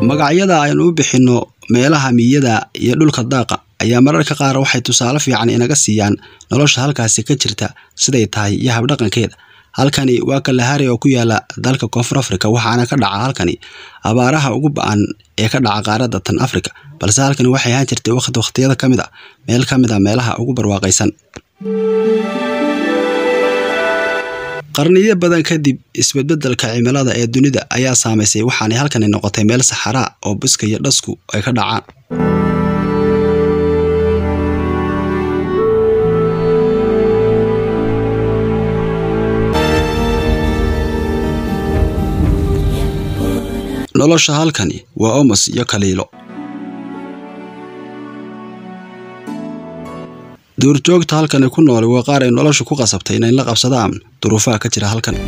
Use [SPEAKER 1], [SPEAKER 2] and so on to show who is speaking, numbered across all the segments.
[SPEAKER 1] magacyada aynu u bixinno meelaha miyada iyo dhulka daaqa ayaa mararka qaar waxay tusaale fiican inaga siiyaan nolosha halkaasi ka jirta siday tahay iyo habdhaqankeeda halkani waa kalahari oo ku yaala dalka koonfur afrika waxaana ka dhaca halkani abaaraha ugu ba-an ee ka dhaca qaaradda tan afrika balse halkani waxay ahaan jirtay waqti waqtiyada ka mid a meel ka mid a meelaha ugu barwaaqaysan qarniyo badan kadib isbedbedelka cimilada ee dunida ayaa saamaysay waxaanay halkani noqotay meel saxaraa oo buska iyo dhasku ay ka dhacaan nolosha halkani waa omos iyo kaliilo duurjoogta halkani ku nool waa qaar ay noloshu ku qasabtay inay la qabsadaan duruufaha ka jira halkan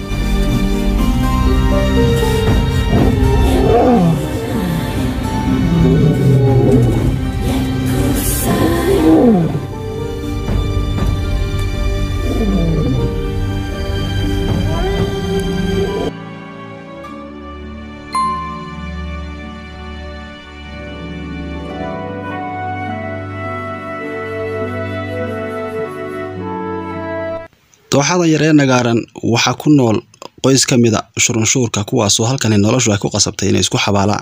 [SPEAKER 1] dooxadan yar ee nagaaran waxaa ku nool qoys ka mida shurunshuurka kuwaasoo halkani noloshu ay ku qasabtay inay isku xabaalaan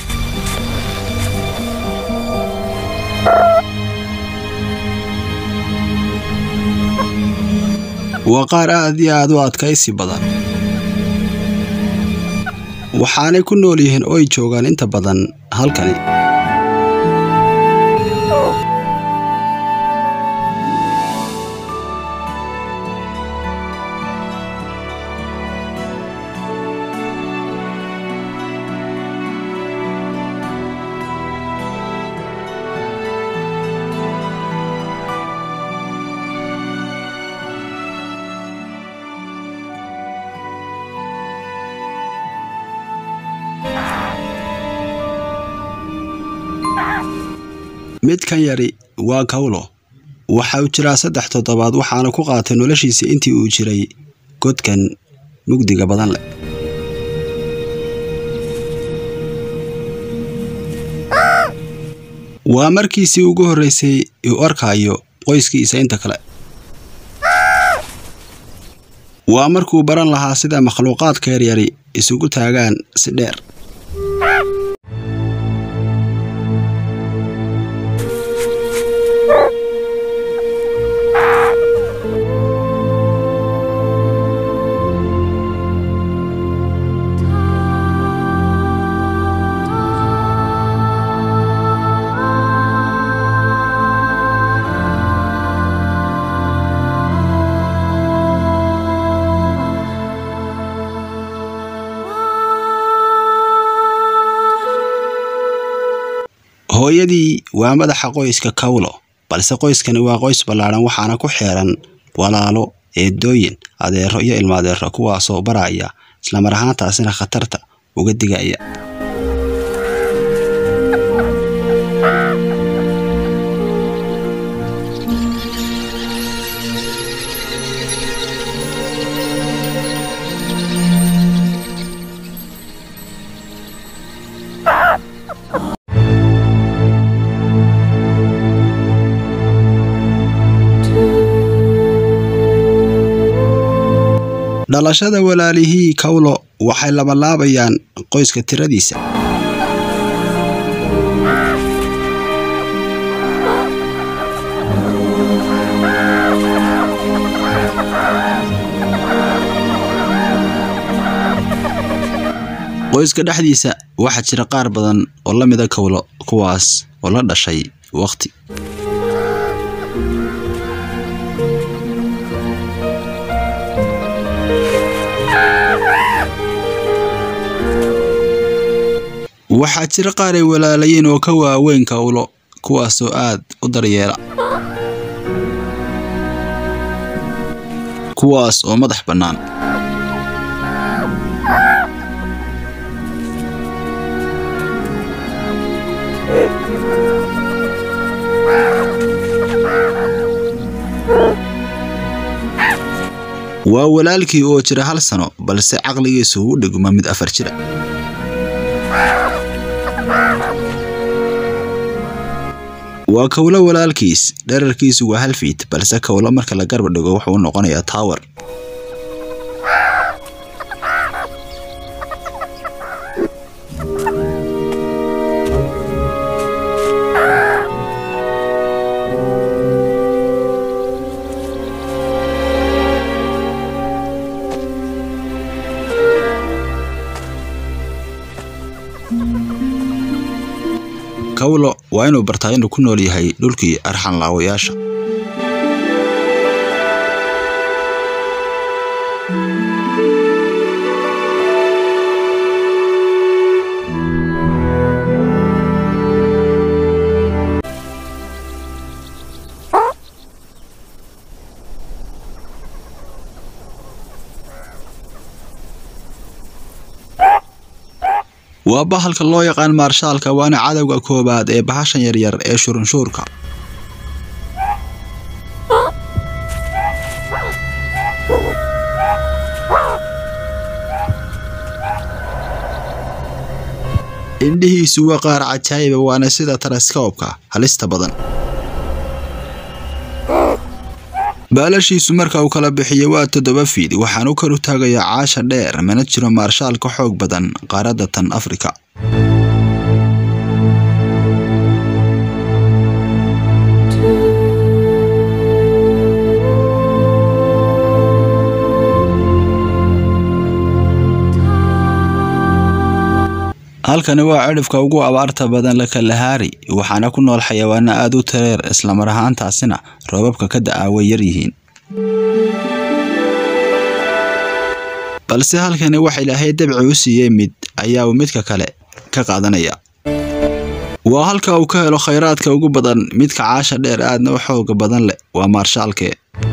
[SPEAKER 1] waa qaar aad iyo aad u adkaysi badan waxaanay ku nool yihiin oo ay joogaan inta badan halkani midkan yari waa kawlo waxa uu jiraa saddex toddobaad waxaana ku qaatay noloshiisa intii uu jiray godkan mugdiga badan leh waa markiisii ugu horreysay uu arkaayo qoyskiisa inta kale waa markuu baran lahaa sida makhluuqaadka yaryari isugu taagaan si dheer hooyadii waa madaxa qoyska kawlo balse qoyskani waa qoys ballaadhan waxaana ku xeeran walaalo eedooyin adeero iyo ilmaadeero kuwaasoo baraya islamar ahaantaasina khatarta uga digaya dhalashada walaalihii kawlo waxay labalaabayaan qoyska tiradiisa qoyska dhexdiisa waxaa jira qaar badan oo la mida kawlo kuwaas oo la dhashay waqti waxaa jira qaar ay walaalayiin oo ka waaweyn kawlo kuwaasoo aad u daryeela kuwaas oo madax bannaan waa walaalkii oo jira hal sano balse caqligiisu u dhigma mid afar jira waa kowlo walaalkiis dherarkiisu waa hal fiit balse kowlo marka la garba dhigo wuxuu u noqonayaa tower kawlo waa inuu bartaa inuu ku nool yahay dhulkii arxanlaawayaasha waa bahalka loo yaqaan maarshaalka waana cadowga koowaad ee bahashan yaryar ee shurunshuurka indhihiisu waa qaar cajaayiba waana sida teleskoobka halista badan baalashiisu marka uu kala bixiyo waa toddoba fiid waxaan u kor u taagayaa caasha dheer mana jiro maarshaal ka xoog badan qaaradda tan afrika halkani waa cidhifka ugu abaarta badan lakalahaari waxaana ku nool xayawaano aad u tareer islamar ahaantaasina roobabka ka da-aa way yar yihiin balse halkani waxa ilaahay dabci u siiyey mid ayaa uu midka kale ka qaadanaya waa halka uu ka helo khayraadka ugu badan midka caasha dheer aadna u xooga badan leh waa maarshaalke